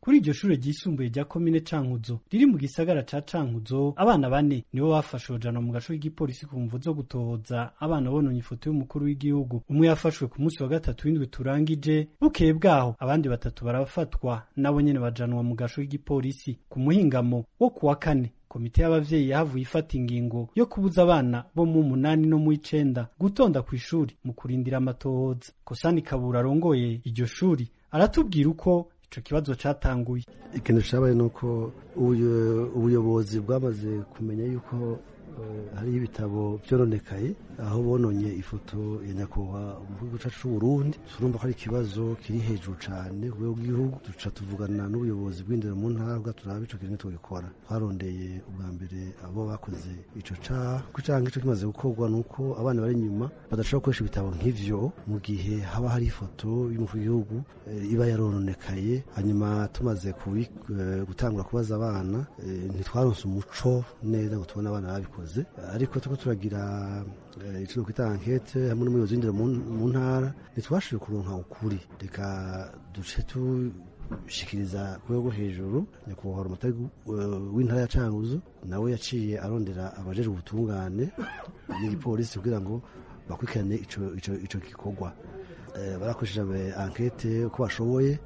kuri iryo shure ryisumbuye rya komine cankuzo riri mu gisagara ca cankuzo abana bane nibo bafashwe bajanwa mu gaco k'igipolisi ku mvu zo gutohoza abana bononye ifoto y'umukuru w'igihugu umwe yafashwe ku munsi wa gatatu w'indwi turangije bukeye bwaho abandi batatu barafatwa nabo nyene bajanwa mu gaco k'igipolisi ku muhingamo wo kuwa kane komite y'abavyeyi yahavuye ifata ingingo yo kubuza abana bo mu munani no mu icenda gutonda kw'ishuri mu kurindira amatohoza kosani kabura arongoye iryo shuri aratubwira uko ico kibazo catanguye ikintu cabaye nuko ubuyobozi bwamaze kumenya yuko hariho ibitabo byoronekaye aho bononye ifoto ya nyakubahwa umukuru cacu c'uburundi turumva ko ari ikibazo kiri hejuru cane ku rwego rw'igihugu duca tuvugana n'ubuyobozi bw'indero mu ntara bwa turabe ico kintu tugikora twarondeye ubwa mbere abo bakoze ico caha ko icaha nk'ico kimaze gukorwa nuko abana bari inyuma badashobora gukoresha ibitabo nk'ivyo mu gihe haba hari ifoto y'umukuru w'igihugu iba yarononekaye hanyuma tumaze gutangura kubaza abana ntitwaronse umuco neza ngo tubone abana babikoze ariko turiko turagira ico kwita ankete hamwe n'umuyobozi w'indero mu ntara ntitwashoboye kuronka ukuri reka duce tushikiriza ku rwego hejuru nyakubahwa umutari w'intara ya canguzo nawe yaciye arondera abajejwe ubutungane n'igipolisi kugira ngo bakurikirane ico gikorwa barakoresheje ankete uko bashoboye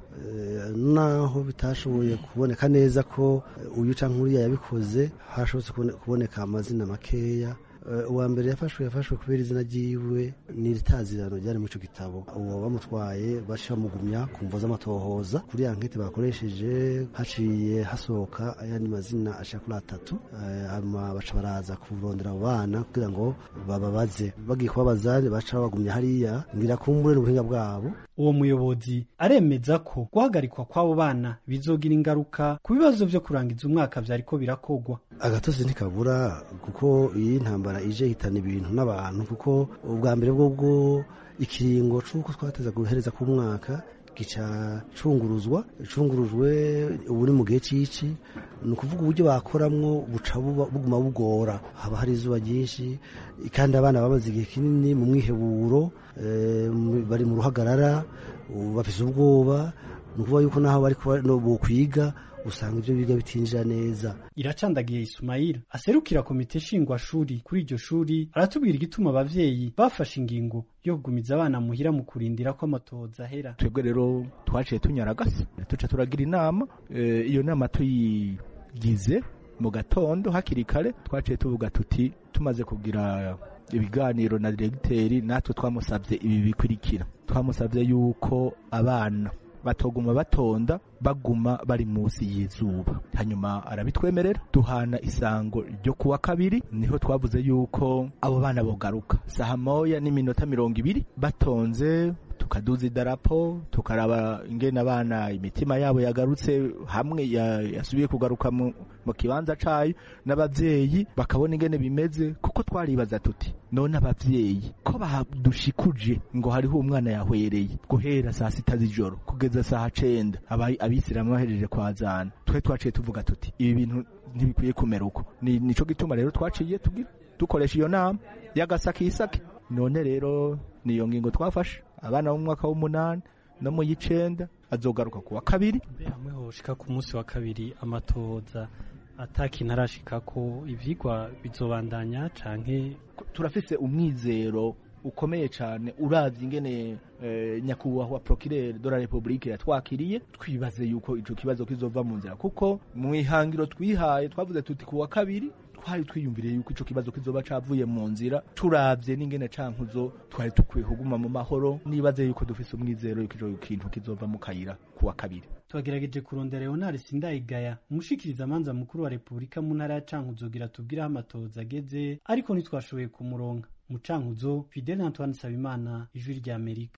naho bitashoboye kuboneka neza ko uyu canke uriya yabikoze hashobotse kuboneka amazina makeya uwa mbere yafashwe yafashwe kubera izina ryiwe n'iritazirano ryari muri ico gitabo uwo bamutwaye baciye bamugumya ku mvo z'amatohoza kuri ankete bakoresheje haciye hasohoka ayandi mazina ashika kuri atatu hanyuma baca baraza kurondera abo bana kugira ngo bababaze bagiye kubabaza baca babagumya hariya ngira kumbure n'ubuhinga bwabo uwo muyobozi aremeza ko guhagarikwa kw'abo bana bizogira ingaruka ku bibazo vyo kurangiza umwaka vyariko birakogwa agatozi ntikabura kuko iyi ntambara ije hitana ibintu n'abantu kuko ubwa mbere bwo bwo ikiringo c'uko twateza guhereza ku mwaka gica cunguruzwa cungurujwe ubu ni mu gihe cici ni ukuvuga uburyo bakoramwo buca buguma bugora haba hari izuba ryinshi kandi abana bamaze igihe kinini mu mwiheburo bari mu ruhagarara bafise ubwoba ni ukuvuga yuko naho bari bokwiga usanga ibyo biga bitinjira neza iracandagiye Ismail aserukira komite shingwashuri kuri iryo shuri aratubwira igituma abavyeyi bafashe ingingo yo kugumiza abana muhira mu kurindira ko amatohoza ahera twebwe rero twaciye tunyaragase tuca turagira inama iyo nama tuyigize mu gatondo hakiri kare twaciye tuvuga tuti tumaze kugira ibiganiro na diregiteri natwe twamusabye ibi bikurikira twamusabye yuko abana batoguma batonda baguma bari munsi y'izuba hanyuma arabitwemerera duhana isango ryo kuwa kabiri niho twavuze yuko abo bana bogaruka saha moya n'iminota mirongo ibiri batonze tukaduza idarapo tukaraba ingene abana imitima yabo yagarutse hamwe yasubiye kugaruka mu, mu kibanza cayo n'abavyeyi bakabona ingene bimeze kuko twaribaza tuti none abavyeyi ko badushikuje ngo hariho umwana yahwereye guhera saa sita z'ijoro kugeza saha cenda abisilamu bahejeje kwazana twe twaciye tuvuga tuti ibi bintu ntibikwiye kumera uko ni nico gituma rero twaciye tugira dukoresha iyo nama y'agasakisake none rero niyo ngingo twafashe abana bo mu mwaka w'umunani no mu y'icenda azogaruka ku wa kabiri mbe hamwe hoshika ku munsi wa kabiri amatohoza atakintu arashikako ivyigwa bizobandanya canke turafise umwizero ukomeye cyane uravye ingene eh, nyakubahwa procureur de la republique yatwakiriye twibaze yuko ico kibazo kizova mu nzira kuko mu ihangiro twihaye twavuze tuti ku wa kabiri twari twiyumviriye yuko ico kibazo kizoba cavuye mu nzira turavye n'ingene cankuzo twari tukwiye kuguma mu mahoro nibaze yuko dufise umwizero yuko ico kintu kizova mu kayira ku wa kabiri twagerageje kurondera Leonard Sindayigaya umushikiriza amanza mukuru wa Republika mu ntara ya Cankuzo gira tubwire aho amatohoza ageze ariko ntitwashoboye kumuronka mu Cankuzo Fidel Antoine Sabimana ijwi rya Amerika